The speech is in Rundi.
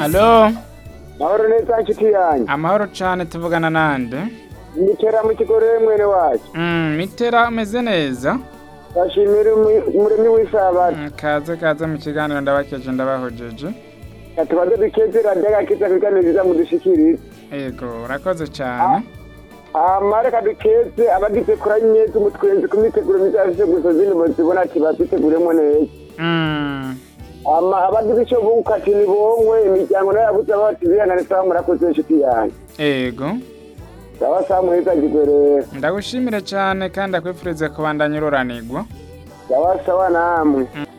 Alo, mahoro neza nshuti yanjye amahoro cane tuvugana nande? nikera mu kigo rero mwene wacu Mm, mitera umeze neza? bashimira umuremyi w'isabati Mm, kaze kaze mu kiganiro ndabakeje ndabahojeje. tubaze dukeze radiyo agakiza kugira nziza mudushikirize Ego, urakoze cane. hama reka dukeze abagize kuranye z'umutwenzi ku miteguro myiza yafise gusa zindi muzibona ati baziteguremo neza Mm, hama abagize ico bunguka ati nibonywe imiryango nayo yabuze bati bihangane sawa murakoze nshuti yanjye ego. sawa sawa muheza ngigwe rero Ndagushimire cane kandi akwifurize kubandanya ururanirwa. sawa sawa namwe Mm.